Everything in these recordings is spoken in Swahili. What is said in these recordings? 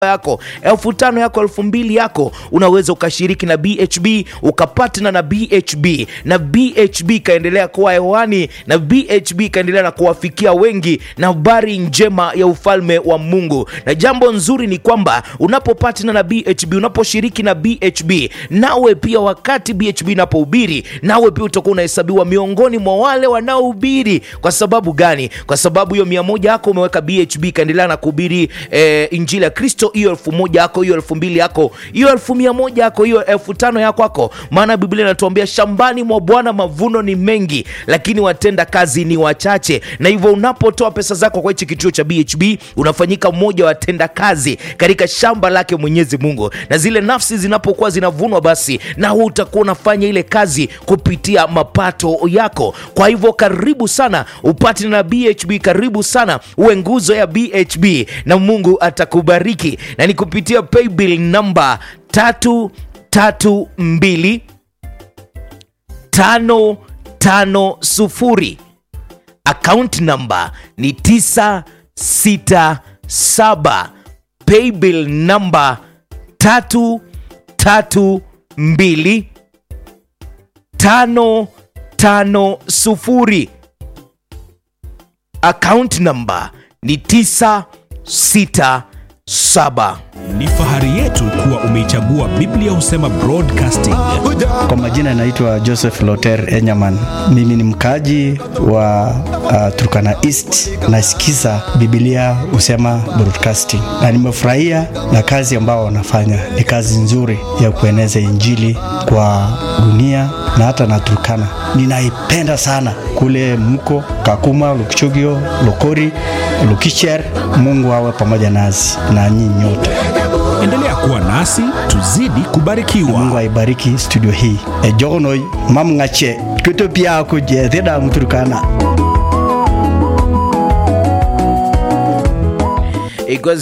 yako elfu tano yako elfu mbili yako unaweza ukashiriki na bhb ukapatna na bhb na bhb ikaendelea kuwa hewani na bhb ikaendelea na kuwafikia wengi na habari njema ya ufalme wa mungu na jambo nzuri ni kwamba unapopatna na bhb unaposhiriki na bhb nawe pia wakati bhb inapohubiri nawe pia utakuwa unahesabiwa miongoni mwa wale wanaohubiri kwa sababu gani kwa sababu hiyo mia moja yako umeweka bhb ikaendelea na kuhubiri eh, injili ya kristo hiyo elfu moja yako hiyo elfu mbili yako hiyo elfu mia moja yako hiyo elfu tano yako kwako maana biblia inatuambia shambani mwa bwana mavuno ni mengi lakini watenda kazi ni wachache na hivyo unapotoa pesa zako kwa hichi kituo cha bhb unafanyika mmoja wa watenda kazi katika shamba lake mwenyezi mungu na zile nafsi zinapokuwa zinavunwa basi na wewe utakuwa unafanya ile kazi kupitia mapato yako kwa hivyo karibu sana upate na bhb karibu sana uwe nguzo ya bhb na mungu atakubariki na ni kupitia paybill namba tatu tatu mbili tano tano sufuri akaunti namba ni 967 paybill namba tatu tatu mbili tano tano sufuri akaunti namba ni 967 Ni fahari yetu kuwa umeichagua Biblia Husema Broadcasting. Kwa majina naitwa Joseph Loter Enyaman. Mimi ni mkaji wa uh, Turkana East. Nasikiza Biblia Husema Broadcasting na nimefurahia na kazi ambao wanafanya. Ni kazi nzuri ya kueneza Injili kwa dunia na hata na Turkana. Ninaipenda sana kule mko Kakuma, Lukchogio, Lokori, Lukicher. Mungu awe pamoja nasi na nyinyi nyote. Endelea kuwa nasi, tuzidi Mungu kubarikiwa. aibariki studio hii. E jogono mam ngache kuto pia ko je theda mturkana. ikiwa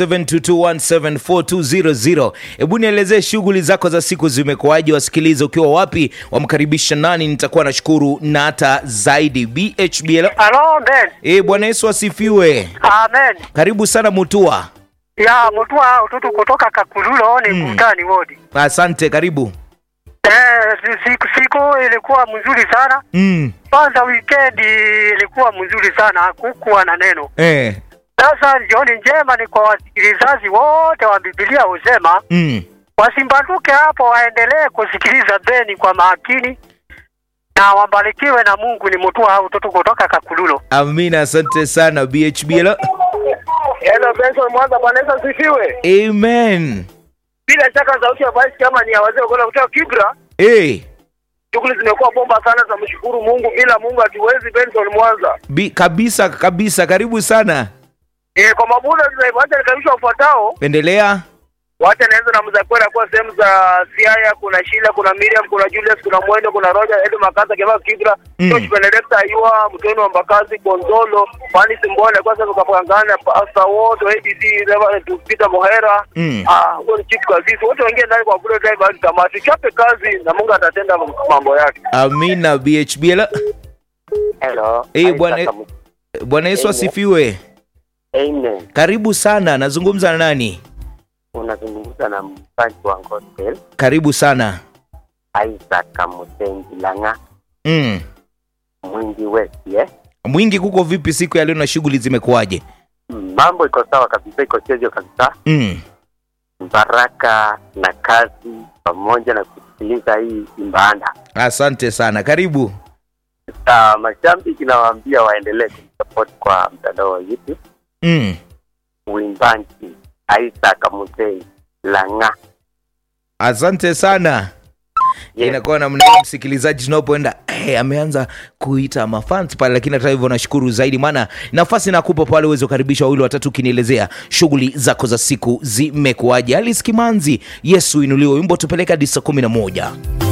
0722174200 hebu nielezee shughuli zako za siku zimekuwaje wasikiliza ukiwa wapi wamkaribisha nani nitakuwa nashukuru na hata zaidi bhbl Halo Ben. e, bwana yesu asifiwe Amen. karibu sana mutua Ya mtua ututu kutoka Kakululo ni Mm. Kutani wodi. asante karibu Eh, si- siku, siku ilikuwa mzuri sana. mm. Kwanza weekend ilikuwa mzuri sana, hakukuwa na neno. eh. Sasa jioni njema ni kwa wasikilizaji wote wa Biblia husema mm. wasimbanduke hapo, waendelee kusikiliza Beni kwa makini na wabarikiwe na Mungu. Ni mtua ututu kutoka Kakululo. amina asante sana bhbl Hello Benson Mwanza, Bwana Yesu asifiwe. amen Bila shaka sauti ya basi kama ni ya wazee wa kutoka Kibra, hey. shughuli zimekuwa bomba sana, tunamshukuru Mungu. Bila Mungu hatuwezi. Benson Mwanza. Bi, kabisa kabisa karibu sana E, kwa mabuda tunaiacha nikaribisha ufuatao. endelea Wacha naanza na mzakwera kwa sehemu za Siaya, kuna Shila, kuna Miriam, kuna Julius, kuna Mwendo, kuna Roger, Edo Makasa, Kema Kibra, Mm. George Benedicta Ayua, Mtoni wa Mbakazi, Gonzolo, Fani Simbole, kwa sababu kapangana Pastor wote, ADC, Reverend Peter Mohera, Mm. ah, huyo ni Chief Kazizi, wote wengine ndani kwa kule drive hadi tamati. Chape kazi na Mungu atatenda mambo yake. amina bhbl Hello. Eh, Isaac bwana- Kamu- bwana yesu Amen. asifiwe Amen. karibu sana nazungumza na nani Unazungumza na mpanzi wa gospel karibu sana Isaac Kamusengi Langa mm. mwingi West, eh? mwingi kuko vipi siku ya leo na shughuli zimekuwaje Mm, Mambo iko sawa kabisa, iko chezio kabisa. mm. Baraka na kazi pamoja na kusikiliza hii imbanda. asante sana karibu Sasa mashabiki nawaambia waendelee kumsupport kwa mtandao wa YouTube mm. uimbanji Isaac Kamusengi Langa. asante sana Yes. inakuwa namna hiyo msikilizaji tunapoenda hey, ameanza kuita mafans pale lakini hata hivyo nashukuru zaidi maana nafasi nakupa pale uweze kukaribisha wawili watatu ukinielezea shughuli zako za siku zimekuwaje aliskimanzi yesu inuliwe wimbo tupeleka hadi saa kumi na moja